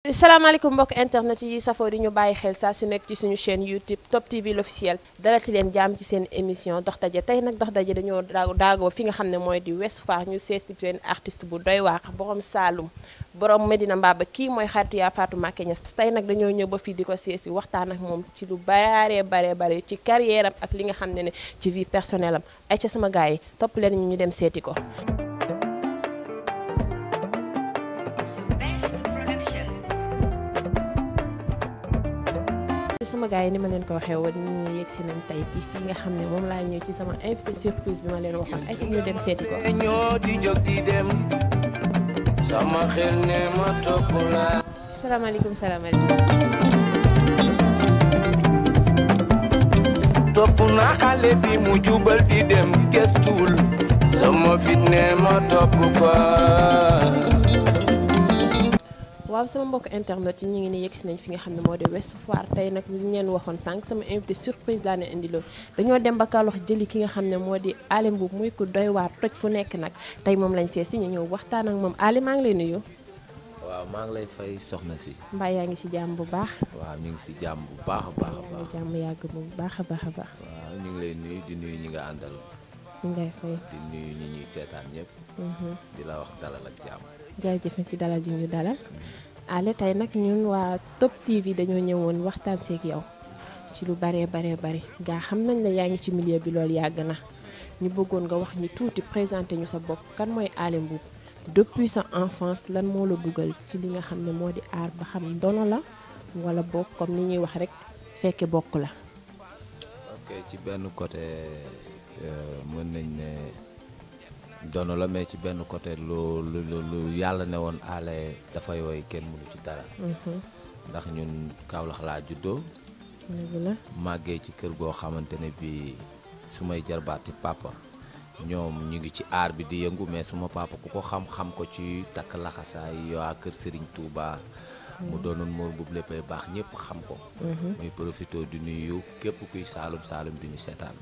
salaamaaleykum mbokk internet yi safoo di ñu bàyyi xel saa su nekk ci suñu chaîne YouTube Top TV l'officiel dalati leen jàmm ci seen émission dox daje tey nag dox daje dañoo daagoo fi nga xam ne mooy di Ouest Foire ñu seesti seen artiste bu doy waar borom Saalum borom Medina Mbaba kii mooy xaritu yaa Fatou Mbacké Niass tey nag dañoo ñëw ba fii di ko seesi waxtaan ak moom ci lu baree baree bare ci carrière am ak li nga xam ne ne ci vie personnelle am ay ca sama gars yi topp leen ñu ñu dem seeti ko sama gars yi ni ma leen ko waxee woon ñu yegg si nañ tey ci fii nga xam ne moom laa ñëw ci sama invité surprise bi ma leen waxoon ay ci ñu dem seeti ko ñoo di jóg di dem sama xel ne ma topp la salaamaaleykum salaamaaleykum topp na xale bi mu jubal di dem gestuwul sama fit ne ma topp ko waaw sama mbokk internet yi ñu ngi ne yegg si nañ fi nga xam ne moo di Ouest Foire tey nag li ñu leen waxoon sànq sama invité surprise laa ne indiloo dañoo dem ba Kaolack jëli ki nga xam ne moo di Aly Mboup muy ko doy waar toj fu nekk nag tey moom lañ seet si ñu ñëw waxtaan ak moom Aly maa ngi lay nuyu. waaw maa ngi lay fay soxna si mbaa yaa ngi si jàmm bu baax. waaw ñu ngi si jàmm bu baax a baax a yaa ngi baax jàmm yàgg bu baax a baax a baax. waaw ñu ngi lay nuyu di nuyu ñi nga àndal ñu ngay fay. di nuyu ñi ñuy seetaan ñëpp di la wax dalal ak jàmm jaajëf ci dalal ji ñu dalal. Aly tey nag ñun waa Top TV dañoo ñëwoon waxtaan seeg yow ci lu baree baree bari gaa xam nañ la yaa ngi ci milieu bi loolu yàgg na ñu bëggoon nga wax ñu tuuti présenté ñu sa bopp kan mooy Aly Mboup depuis sa enfance lan moo la dugal ci li nga xam ne moo di aar ba xam ndono la wala bokk comme ni ñuy wax rek fekke bokk la. ok ci benn côté euh, mën nañ ne dono la mais ci benn côté lu lu lu lu yàlla ne woon Aly dafay woy kenn mënu ci dara ndax ñun Kaolack laa juddoo dëgg la màggee ci kër goo xamante ne bi su may jarbaati papa ñoom ñu ngi ci aar bi di yëngu mais suma papa ku ko xam-xam ko ci takk laxasaay waa kër Serigne Touba mu doonoon Mor Mboup léppay baax ñëpp xam ko muy profité di nuyu képp kuy saalum saalum di ñu seetaan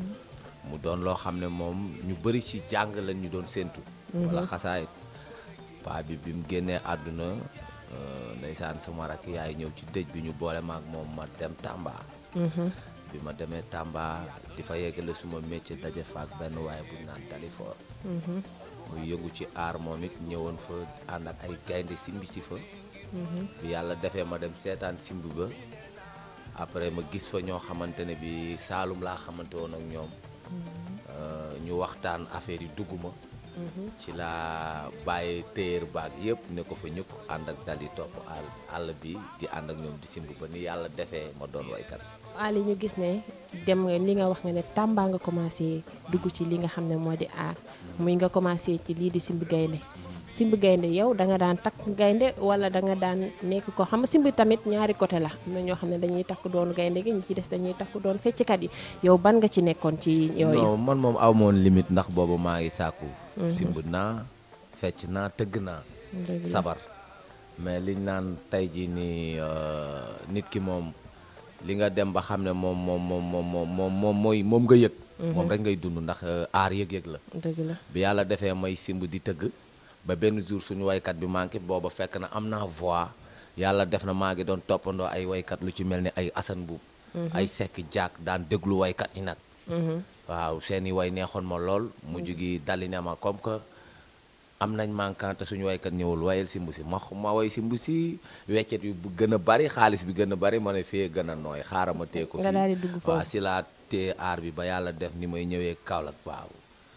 mu doon loo xam ne moom ñu bëri ci jàng lañ ñu doon séentu wala xasaayit paa bi bi mu génnee àdduna euh, ndeysaan sama rakk yaay ñëw ci dëj bi ñu boole maak moom ma dem Tamba bi ma demee Tamba di fa yeggale suma métier daje fa ak benn waaye bu ñu naan Talifor muy yëngu ci aar moom it ñëwoon fa ànd ak ay gaynde simbi si fa bi yàlla defee ma dem seetaan simb ba après ma gis fa ñoo xamante ne bi Saalum laa xamante woon ak ñoom Euh, ñu waxtaan affaire yi dugg ma ci laa bàyyi téyeer baag yëpp ne ko fa ñëpp ànd ak dal di topp àll àll bi di ànd ak ñoom di simb ba ni yàlla defee ma doon waykat Aly ñu gis ne dem nga li nga wax nga ne Tamba nga commencé dugg ci li nga xam ne moo di aar muy nga commencé ci lii di simb gaynde simb gaynde yow da nga daan takk gaynde wala da nga daan nekk ko xam nga simb tamit ñaari côté la am na ñoo xam ne dañuy takk doon gaynde gi ñi ci des dañuy takk doon fecckat yi yow ban nga ci nekkoon ci yooyu non man moom aw moon limite ndax boobu maa ngi sàkku simb naa fecc naa tëgg naa Dëgg la. sabar mais liñ naan tey jii nii euh, nit ki moom li nga dem ba xam ne moom moom moom moom moom moom moom mooy moom nga yëg moom rek ngay dund ndax euh, aar yëg-yëg la dëgg la bi yàlla defee may simb di tëgg ba benn jour suñu waykat bi manqué booba fekk na am naa voix yàlla def na maa ngi doon toppandoo ay waykat lu ci mel ni ay Assane Mbuub ay sekk jaak daan déglu waykat yi nag waaw seeni way neexoon ma lool mujj gi dali ne ma comme que am nañ manquant te suñu waykat ñëwul wayal simb si ma ma way simb si weccet bi bu gën a bari xaalis bi gën a bari ma ne fee gën a nooy xaaral ma tee ko Nga fii daal di dugg foofu. waaw si laa tee aar bi ba yàlla def ni may ñëwee Kaolack waaw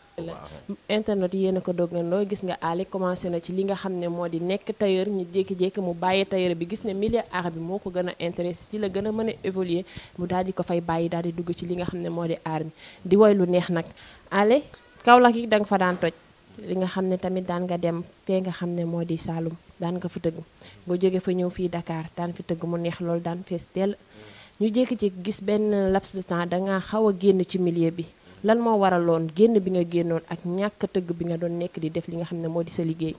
internet yéen a ko doggandoo gis nga Aly commencé na ci li nga xam ne moo di nekk tailleur ñu jékki-jékki mu bàyyi tailleur bi gis ne milieu art bi moo ko gën a intéressé ci la gën a mën a évoluer mu daal di ko fay bàyyi daal di dugg ci li nga xam ne moo di art bi di woy lu neex nag Aly Kaolack yi da nga fa daan toj li nga xam ne tamit daan nga dem fee nga xam ne moo di Saloum daan nga fa tëgg nga jóge fa ñëw fii Dakar daan fi tëgg mu neex loolu daan fees dell ñu jékki-jékki gis benn laps de temps dangaa xaw a génn ci milieu bi lan moo waraloon génn bi nga génnoon ak ñàkk tëgg bi nga doon nekk di def li nga xam ne moo di sa liggéey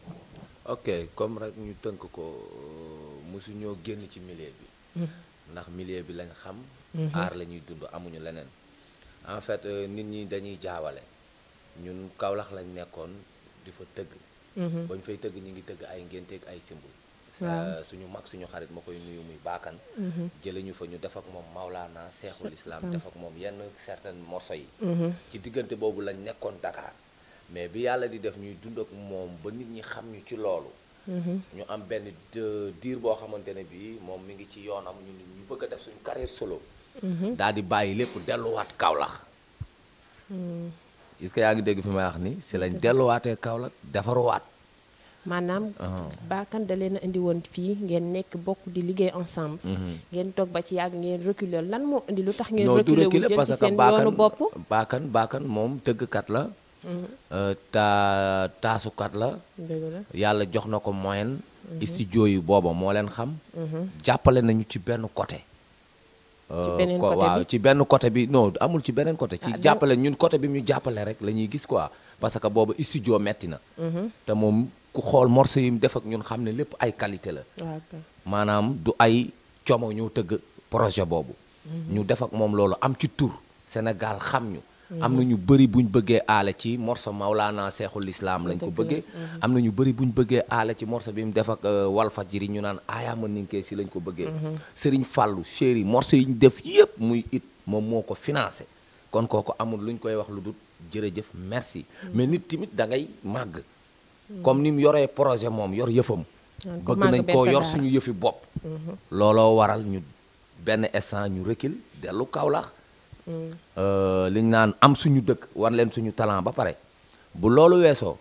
ok comme rek ñu tënk ko mosu ñoo génn ci milieu bi ndax milieu bi lañ xam aar la ñuy dund amuñu leneen en fait euh, nit ñi dañuy jaawale ñun Kaolack lañ nekkoon di fa tëgg bañ fay tëgg ñi ngi tëgg ay ngénteeg ay simb Euh, suñu mag suñu xarit ma koy nuyu muy baakan jële ñu fa ñu def ak moom Maulana Seexul Islam def ak moom yenn certains morceaux yi ci diggante boobu lañ nekkoon Dakar mais bi yàlla di def ñuy dund ak moom ba nit ñi xam ñu ci loolu ñu am benn de- diir boo xamante ne bii moom mi ngi ci yoonam ñu ñu bëgg a def suñu carrière solo daal di bàyyi lépp delluwaat Kaolack est-ce que yaa ngi dégg fi may wax ni si lañ delluwaatee Kaolack defaruwaat maanaam baakan da leen a indi woon fii ngeen nekk bokk di liggéey ensemble ngeen toog ba ci yàgg ngeen reculer lan moo indi lu tax ngeen non du reculer wu reculer jël parce ci que seen baakan yoonu bopp baakan baakan moom tëggkat la euh, ta taasukat la dëgg la yàlla jox na ko moyen studio yi booba moo leen xam jàppale nañu ci benn côté Ci Euh, beneen ko- côté waaw bi? ci benn côté bi non amul ci beneen côté ci Ah, da- jàppale ñun côté bi ñu jàppale rek la ñuy gis quoi parce que booba studio metti na te moom ku xool morceau yi mu def ak ñun xam ne lépp ay qualité la waaw kay. maanaam du ay como ñoo tëgg projet boobu ñu def ak moom loolu am ci tur Sénégal xam ñu am na ñu bëri buñ bëggee aale ci morceau Maulana Seexul Islam lañ ko Dëgg la. bëggee am na ñu bëri buñ bëggee aale ci morceau bi mu def ak euh, Walfadjri ñu naan Ayaama Ninkee si lañ ko bëggee Serigne Fallou chéri morceau yi ñu def yëpp muy it moom moo ko financé kon kooku amul luñ koy wax lu dul jërëjëf merci mais nit tamit da ngay màgg comme ni mu yoree projet moom yor yëfam Naan ko bëgg màgg nañ bees koo a yor daara. suñu yëfi bopp looloo waral ñu benn instant ñu recul dellu Kaolack Euh, liñ naan am suñu dëkk wan leen suñu talent ba pare bu loolu weesoo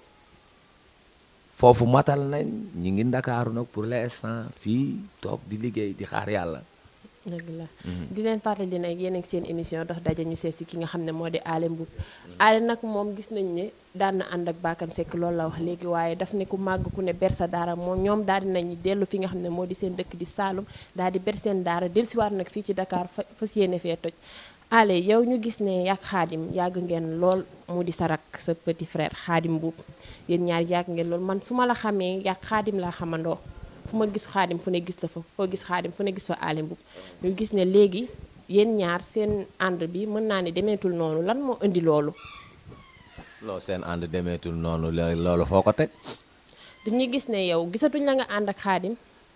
foofu matal nañ ñi ngi ndakaaru nag pour l'instant fii toog di liggéey di xaar yàlla dëgg la di leen fàttali nag yéen ak seen émission dox daje ñu seet si ki nga xam ne moo di Alé Mboup Alé nag moom gis nañ ne daan na ànd ak Bakane Seck loolu la wax léegi waaye daf ne ku màgg ku ne ber sa daara moom ñoom daal di nañ dellu fi nga xam ne moo di seen dëkk di Saalum daal di ber seen daara dellusiwaat nag fii ci Dakar fa fas yéene fee toj Alé yow ñu gis ne yàgg Xaadim yàgg ngeen lool mu di sa rak sa petit frère Xaadim Mboup yéen ñaar yàgg ngeen lool man su ma la xamee yàgg Xaadim laa xamandoo fu ma gis xaadim fu ne gis la fa foo gis xaadim fu ne gis fa Alé Mboup ñu gis ne léegi yéen ñaar seen ànd bi mën naa ne demeetul noonu lan moo indi loolu non seen ànd demeetul noonu lo- loolu foo ko teg dañuy gis ne yow gisatuñ la nga ànd ak xaadim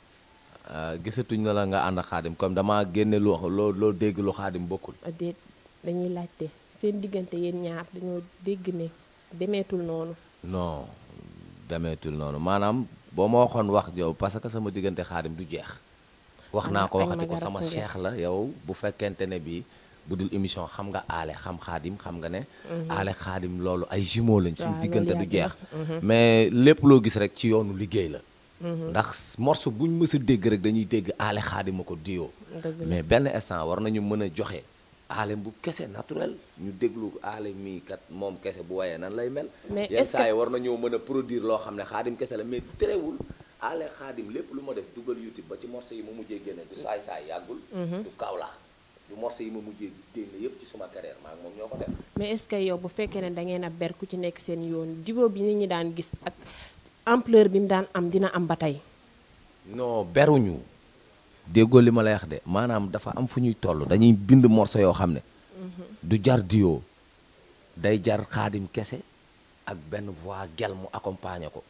Euh, gisatuñ la la nga ànd ak xaadim comme dama génne lu loo loo dégg lu xaadim bokkul déet dañuy laajte seen diggante yéen ñaar dañoo dégg ne demeetul noonu non demeetul noonu maanaam boo ma waxoon wax yow parce que sama diggante xaadim du jeex wax naa ko Ay waxati ko maga sama rakk ngeen. cheikh la yow bu fekkente ne bi bu dul émission xam nga aale xam xaadim xam nga ne aale xaadim loolu ay jumeaux lañ suñu Waaw, diggante loolu du yàgg jeex mais lépp loo gis rek ci yoonu liggéey la ndax morceau buñ mës a dégg rek dañuy dégg aale xaadim a ko diyoo Dëgg la. mais benn instant war nañu mën a joxe aale bu kese naturel ñu déglu aale mii kat moom kese bu wayee nan lay mel Mais yenn est-ce que- saa yi war nañoo mën a produire loo xam ne xaadim kese la mais terewul aale xaadim lépp lu ma def dugal youtube ba ci morceau yi ma mujjee génne du saay saay yàggul du kaawlax du morceau yi ma mujjee génne yépp ci suma carrière maa ngi moom ñoo ko def mais est-ce que yow bu fekkee ne da ngeen a ber ku ci nekk seen yoon jubóo bi nit ñi daan gis ak ampleur bi mu daan am dina am ba tey non beruñu déggoo li ma lay wax de maanaam dafa am fu ñuy toll dañuy bind morceau yoo xam ne du jar duo day jar xaadim kese ak benn voix gel mu accompagner ko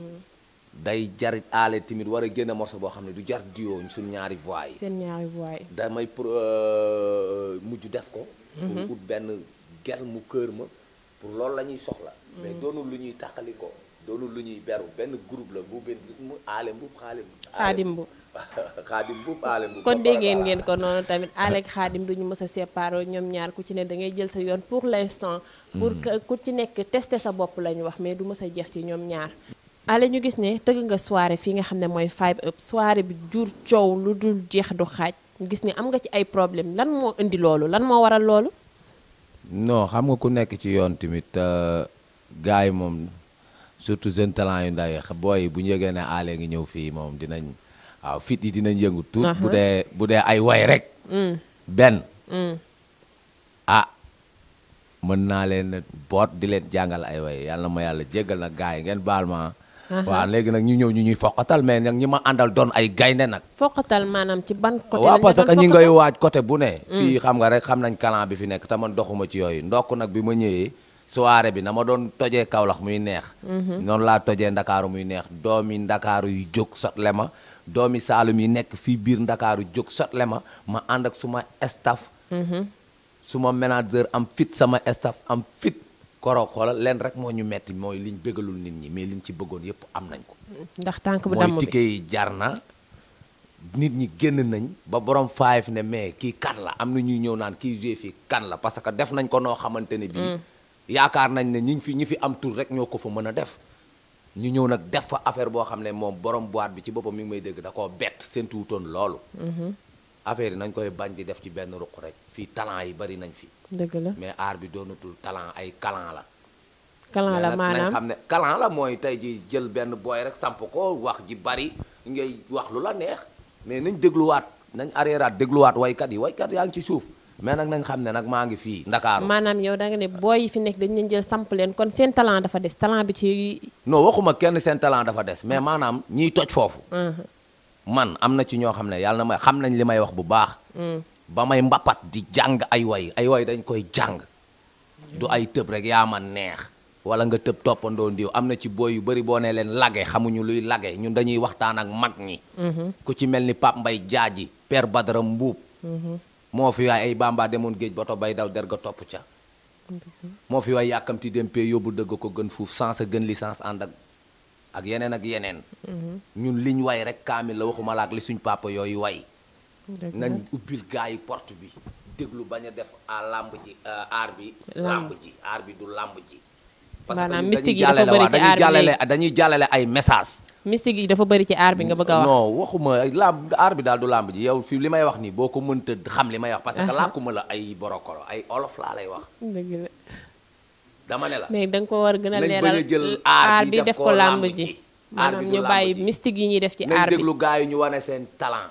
day jarit aale timit war a génne morceau boo xam ne du jar duo suñ ñaari voix yi seen ñaari voix yi damay pro euh, mujj def ko pour ut benn gel mu kër ma pour loolu la ñuy soxla mais doonul lu ñuy tàqali ko doonul lu ñuy beru benn groupe la bu benn mu aale mbub xaalim xaadim bu xaadim mbub aale mbub kon déggeen ngeen ko noonu tamit Alé ak xaadim duñu mës a séparé ñoom ñaar ku ci ne da ngay jël sa yoon pour l'instant pour que ku ci nekk tester sa bopp la ñu wax mais du mës a jeex ci ñoom ñaar Alé ñu gis ne tëgg nga soirée fii nga xam ne mooy five up soirée bi jur coow lu dul jeex du xaaj ñu gis ne am nga ci ay problème lan moo indi loolu lan moo waral loolu non xam nga ku nekk ci yoon tamit gars yi moom surtout jeune talent yu ndaw yi xa- booy yi bu ñu yëgee ne aale ngi ñëw fii moom dinañ waaw fit yi dinañ yëngu tuut bu dee bu dee ay way rek benn ah mën naa leen boot di leen jàngal ay way yàlla na ma yàlla jéggal nag gars yi ngeen baal ma waaw léegi nag ñu ñëw ñu ñuy foqatal mais nag ñi ma àndal doon ay gaynde nag foqatal maanaam ci ban côté waaw lañ parce doon que ñi foqatal? ngay waaj côté bu ne fii xam nga rek xam nañ kalan bi fi nekk te man doxuma ci yooyu ndokk nag bi ma ñëwee soirée bi na ma doon tojee Kaolack muy neex noonu laa tojee Ndakaaru muy neex doomi Ndakaaru yu jóg sotle ma doomi Saalum yi nekk fii biir Ndakaaru jóg sotle ma ma ànd ak suma staff suma manager am fit sama staff am fit koroog xoolal leen rek moo ñu metti mooy liñ bëggalul nit ñi mais liñ ci bëggoon yépp am nañ ko ndax tànk bu damm mooy bi ticket yi jar na nit ñi génn nañ ba borom five ne mais kii kan la am na ñuy ñëw naan kii joué fii kan la parce que def nañ ko noo xamante ne bii yaakaar nañ ne ñi fi ñi fi am tur rek ñoo ko fa mën a def ñu ñëw nag def fa affaire boo xam ne moom borom boîte bi ci boppam mi ngi may dégg da koo bett seen tuutoon loolu affaire yi nañ koy bañ di def ci benn ruq rek fii talent yi bari nañ fi dëgg la mais art bi doonatul talent ay kalan la kalan mais la nag nañ maanaam xam ne kalan la mooy tey ji jël benn booy rek samp ko wax ji bari ngay wax lu la neex mais nañ dégluwaat nañ arréeraat dégluwaat waykat yi waykat yaa ngi ci suuf mais nag nañ xam ne nag maa ngi fii Ndakaaru maanaam yow da nga ne booy yi fi nekk dañ leen jël samp leen kon seen talent dafa des talent bi ci non waxuma kenn seen talent dafa des mais maanaam ñiy toj foofu man am na ci ñoo xam ne yàlla na may xam nañ li may wax bu baax ba may mbapat di jàng ay way ay way dañ koy jàng du ay tëb rek yaa ma neex wala nga tëb toppandoo ndiw am na ci booy yu bëri boo ne leen lage xamuñu luy lage ñun dañuy waxtaan ak mag ñi ku ci mel ni Pape Mbay Jaaji Père Badara Mbuub moo fi waay ay bamba demoon géej bato bay daw der ga topp ca moo fi waay yàkkamti dempee yóbbu dëgg ko gën fuuf sans a gën licence ànd ak ak yeneen ak yeneen ñun liñ way rek kaamil la waxuma la ak li suñ papa yooyu way nañ ubbil gaa yi porte bi déglu bañ a def à làmb ji aar bi làmb ji aar bi du làmb ji parce que Maanaam ñun mystique dañuy yi dafa jàllale bëri waa ci aar dañuy bi jàllale dañuy jàllale ay message mystique yi dafa bëri ci aar bi nga bëgg a wax non waxuma ay làmb aar bi daal du làmb ji yow fii li may wax nii boo ko mënta xam li may wax parce que làkkuma la ay borokoro ay olof laa lay wax dëgg la dama ne la mais da nga ko war a gën a nañ bañ a leeral jël aar aar bi bi def ko làmb ji aar maanaam bi du ñu làmb bàyyi ji. mystique yi ñuy def ci nañ aar bi déglu gars yi ñu wane seen talent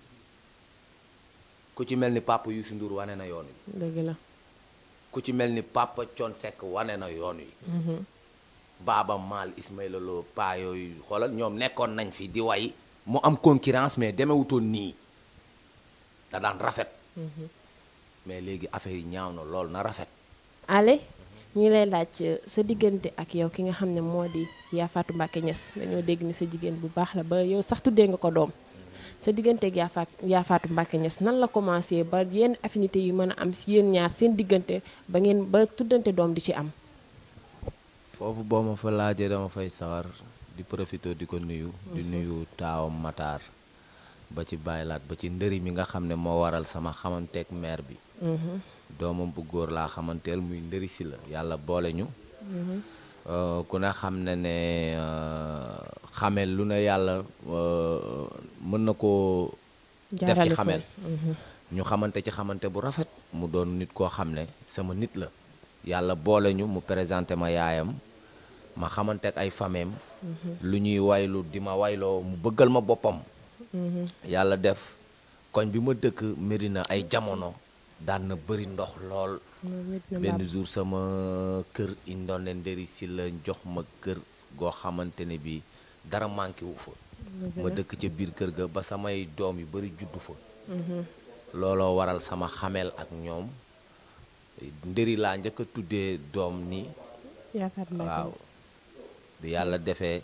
ku ci mel ni papa Youssou Ndour wane na yoon wi dëgg la ku ci mel ni papa Thione Seck wane na yoon wi Baaba Maal Ismaïla Lo paa yooyu xoolal ñoom nekkoon nañ fi di way mu am concurrence mais demewutoon nii da daan rafet mais léegi affaire yi ñaaw na lool na rafet ale ñu ngi lay laaj euh, sa diggante ak yow ki nga xam ne moo di Yaa Fatou Mbacke Niass dañoo dégg ni sa jigéen bu baax la ba yow sax tuddee nga ko doom sa diggante ak Yaa Fatou Yaa Fatou Mbacke Niass nan la commencé ba yenn affinité yu mën a am si yéen ñaar seen diggante ba ngeen ba tuddante doom di ci am foofu boo ma fa laajee dama fay sawar di profité di ko nuyu di nuyu taawam Matar ba ci bàyyilaat ba ci ndëri mi nga xam ne moo waral sama xamanteeg maire bi doomam bu góor laa xamanteel muy ndëri si la yàlla boole ñu Euh, ku ne xam ne ne euh, xamel lu ne yàlla euh, mën na koo def Jaarale ci fa. xamel ñu xamante ci xamante bu rafet mu doon nit koo xam ne sama nit la yàlla boole ñu mu présenté ma yaayam ma xamante ak ay fameem lu ñuy waylu di ma wayloo mu bëggal ma boppam yàlla def koñ bi ma dëkk Medina ay jamono daan na bëri ndox lool benn jour sama kër indoon leen ndëri si la jox ma kër goo xamante ne bi dara manqué wu fa ma dëkk ca biir kër ga ba samay doom yu bari juddu fa looloo waral sama xamel ak ñoom ndëri laa njëkk a tuddee doom ni Yaa Fatou Mbacke waaw Niass. bi yàlla defee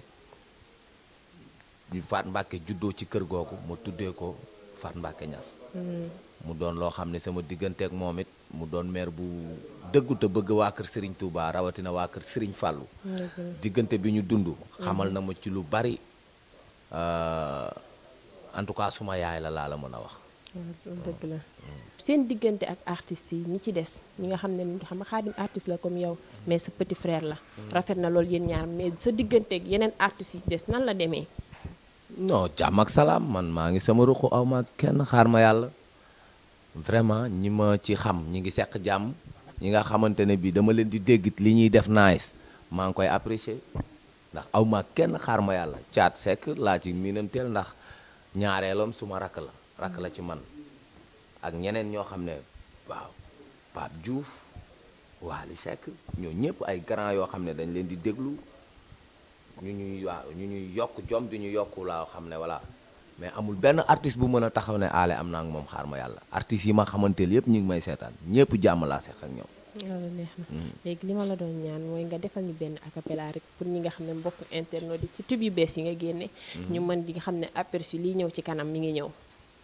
ñu Faat Mbàkke juddoo ci kër googu ma tuddee ko Faat Mbàkke Ñas mu doon loo xam ne sama diggante ak moom it mu doon maire bu dëggu te bëgg waa kër Serigne Touba rawatina waa kër Serigne Fallou diggante bi ñu dund xamal na ma ci lu bari euh, en tout cas suma yaay la laa la mën a wax waaw dëgg la seen diggante ak artistes yi ñi ci des ñi nga xam ne xam nga xaadim artiste la comme yow mais sa petit frère la rafet na loolu yéen ñaar mais sa diggante ak yeneen artistes yi ci des nan la demee non jàmm ak salaam man maa ngi sama ruqu aw ma kenn xaar ma yàlla vraiment ñi ma ci xam ñi ngi seq jàmm ñi nga xamante ne bii dama leen di dégg li ñuy def nice maa ngi koy apprécier ndax aw ma kenn xaar ma yàlla caat sekk laa ci miinanteel ndax ñaareelam suma rakk la rakk la ci man ak ñeneen ñoo xam ne waaw Pape Diouf Waly Seck ñoo ñëpp ay grand yoo xam ne dañ leen di déglu ñu ñuy waaw ñu ñuy yokk jom di ñu yokk laa xam ne voilà mais amul benn artiste bu mën a taxaw ne aale am naa ak moom xaar ma yàlla artistes yi ma xamanteel yëpp ñu ngi may seetaan ñëpp jàmm laa seq ak ñoom loolu neex na léegi li ma la doon ñaan mooy nga defal ñu benn acapella rek pour ñi nga xam ne mbokk internet yi ci tube yu bees yi nga génne ñu mën di nga xam ne aperçu lii ñëw ci kanam mi ngi ñëw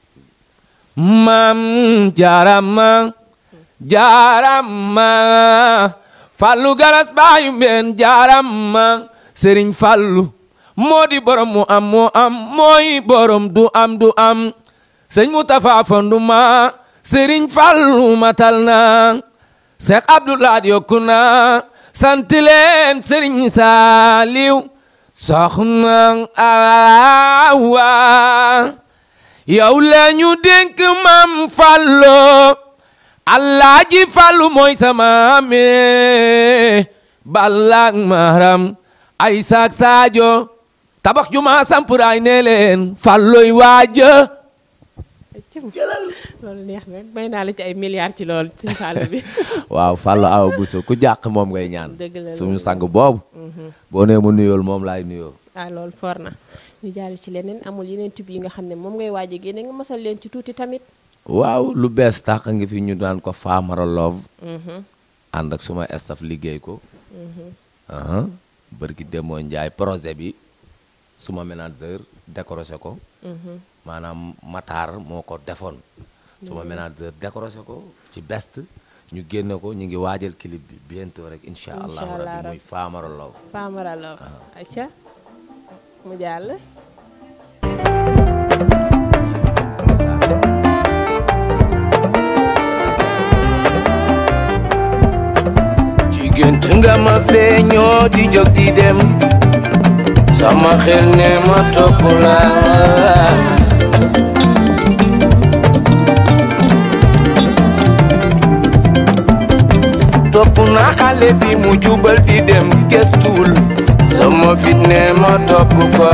maam jaarama jaarama fallu galas baayu mbeen jaarama sëriñ fallu moo di borom mu am moo am mooy borom du am du am sëñ mu tafa fonduma sëriñ fallu matal na seex abdoulaye yokku na sant leen sëriñ saaliw soxna awa yow la ñu dénk mam fallo alaaji fallu mooy sama me balak maram ay saak saajo tabax juma sampuraay ne leen falloy waaja loolu neex na may naa la ci ay milliards ci loolu suñ fàll bi waaw fallu awa buso ku jàq moom ngay ñaan Dëgg la suñu loolu. sang boobu boo nee mu nuyool moom laay nuyoo ah loolu for na ñu jàll ci leneen amul yeneen tube yi nga xam ne moom ngay waaj a génne nga mosal leen ci tuuti tamit waaw lu bees tax ngi fi ñu daan ko Famara Love ànd ak suma staff liggéey ko aha bërki demoo njaay projet bi suma manager décroché ko maanaam Matar moo ko defoon suma manager décroché ko ci best ñu génne ko ñu ngi waajal clip bi bientôt rek incha Incha allahu allah rabbi rabbi. muy Famara Love Famara Lo acca mu jàll jigéen nga ma feeñoo di jóg di dem sama xel ne ma topp la topp na xale bi mu jubal di dem gëstul sama fit ne ma topp ko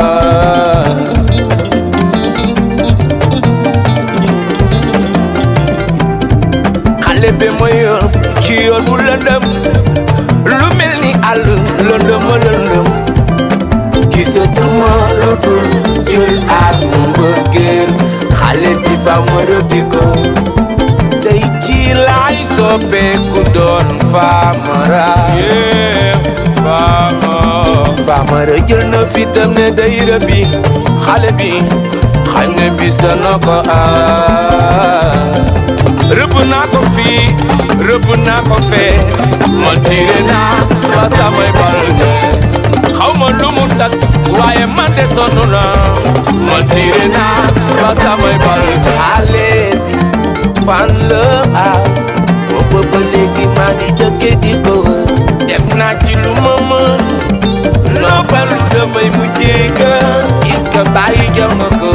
xale bi ma yor ci yoon bu lëndëm lu mel ni àll lëndëm a lëndëm gisatuma lu dul jël ak mbëggeel xale bi fa ma rëbbi ko tey ci laay soppeeku doon faamara faamara jël na fitam ne day rëbbi xale bi xañ ne bis dana ko aar rëbb naa ko fii rëbb naa ko fee man tiire naa ba samay balde xaw ma lu mu takk waaye man de sonn naa man tiire naa ba samay balde xale bi fan la aw booba ba léegi maa ngi dëkke di ko wër def naa ci lu ma mën noppalu dafay mujjee gën est-ce que bàyyi jox nga ko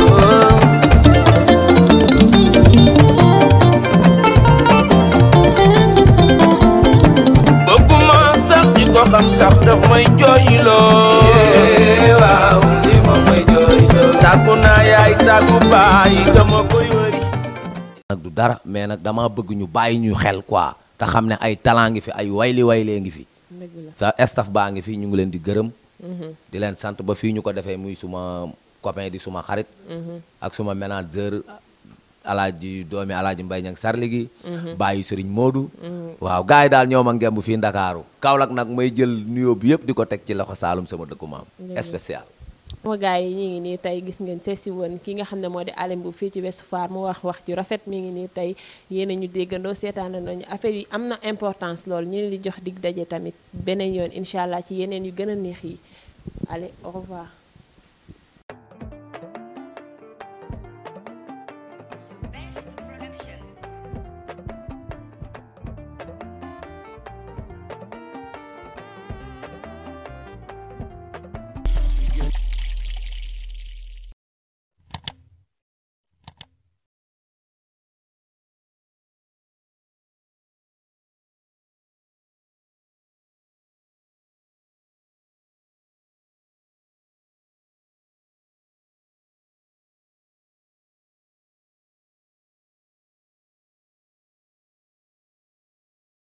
bëgguma sax di ko xam tax daf may jooyloo waaw li ma may jooyloo tàggu naa yaay tàggu baay dama koy wëri nag du dara mais nag dama bëgg ñu bàyyi ñu xel quoi te xam ne ay talent ngi fi ay wayli waylee ngi fi dëgg la sa staff baa ngi fi ñu ngi leen di gërëm di leen sant ba fii ñu ko defee muy suma copain di suma xarit ak suma manager alaaji doomi alaaji mbay ñang sarli gi bàyyi sëriñ moodu waaw gars yi daal ñoo ma ngemb fii ndakaaru Kaolack nag may jël nuyoo bi yëpp di ko teg ci loxo Saalum sama dëkku maam spécial sama gars yi ñu ngi nii tey gis ngeen seesi woon ki nga xam ne moo di Alioune Mboup fii ci Ouest Foire mu wax wax ju rafet mi ngi nii tey yéen a ñu déggandoo seetaana nañu affaire yi am na importance lool ñu leen di jox dig daje tamit beneen yoon incha allah ci yeneen yu gën a neex yi allez au revoir